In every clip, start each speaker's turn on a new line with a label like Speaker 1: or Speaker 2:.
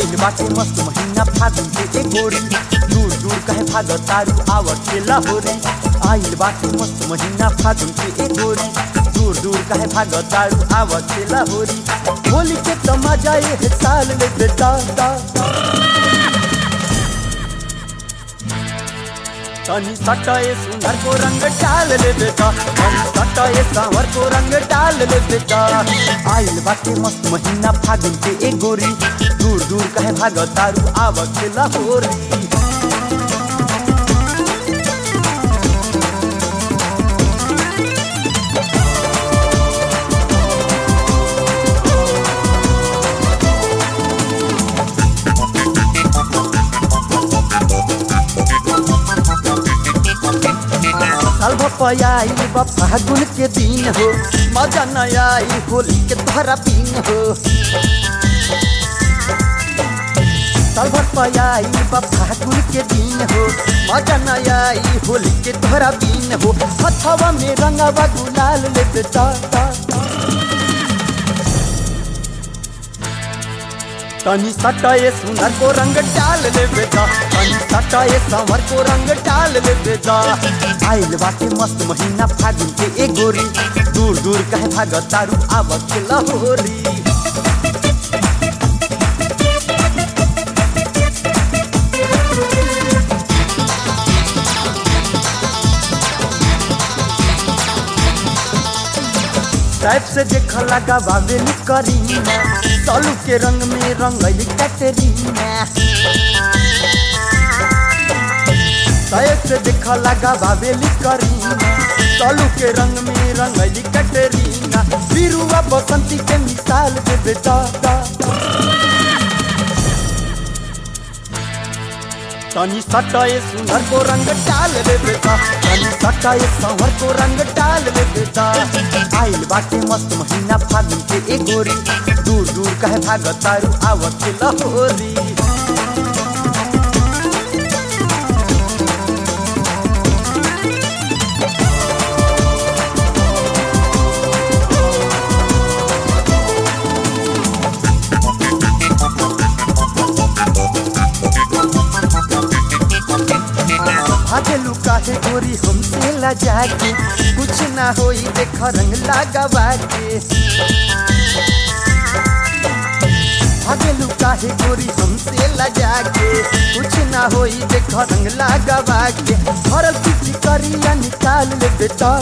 Speaker 1: आइल बाटे मस्त महीना फागुन के एक गोरी दूर दूर कहे भाग तारू आवत के लाहोरी आइल बाटे मस्त महीना फागुन के एक गोरी दूर दूर कहे भाग तारू आवत के लाहोरी होली के तो मजा ये साल ले बेटा तनी सटाए सुंदर को रंग डाल ले बेटा तनी सटाए सांवर को रंग डाल ले बेटा आइल बाटे मस्त महीना फागुन के एक गोरी दूर दूर कहे भाग तारू आवत के लाहोरी साल भपयाई बा फागुन के दिन हो मजा न आई होली के तोहरा पीन हो साल भपयाई बा फागुन के दिन हो मजा न आई होली के तोहरा पीन हो हथवा में रंगवा गुलाल ले बेटा तनी सटाए सुंदर को रंग डाल ले बेटा तनी सटाए संवर को रंग डाल ले बेटा आइल बाटे मस्त महीना फागुन के एक गोरी दूर दूर कहे भाग तारू आवत के लहोरी टाइप से देख लगा बाबेली करीना तलू के रंग में रंगली कैटरीना टाइप से देख लगा बाबेली करीना तलू के रंग में रंगली कैटरीना बिरुआ बसंती के मिसाल दे बेटा तनी सटाए सुंदर को रंग डाल ले बेटा तनी सटाए संवर को रंग डाल ले बेटा आइल बाटे मस्त महीना फागुन के एक गोरी दूर दूर कहे भाग तारू आवत के लहोरी भागे लुका है गोरी हमसे लजा के कुछ ना होई देख रंग लगावा के भागे लुका है गोरी हमसे लजा के कुछ ना होई देख रंग लगावा के भरल किसी करिया निकाल ले बेटा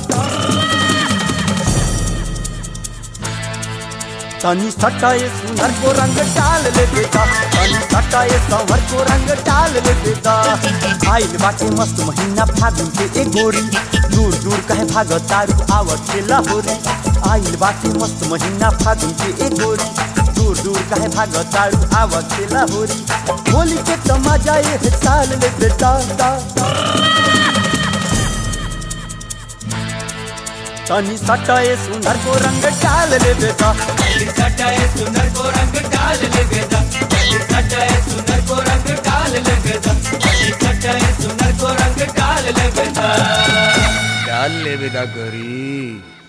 Speaker 1: तनी सटाए सुंदर को रंग डाल ले बेटा तनी सटाए संवर को रंग डाल ले बेटा आइल बाटे मस्त महीना फागुन के एक गोरी दूर दूर कहे भाग तारू आवत के लाहोरी आइल बाटे मस्त महीना फागुन के एक गोरी दूर दूर कहे भाग तारू आवत के लाहोरी होली के तो मजा ये साल ले बेटा तनी सटाए सुंदर को रंग डाल ले बेटा
Speaker 2: सटाए सुंदर को रंग डाल ले बेदा सटाए सुंदर को रंग डाल ले बेदा सटाए सुंदर को रंग डाल ले बेदा
Speaker 3: डाल ले बेदा गोरी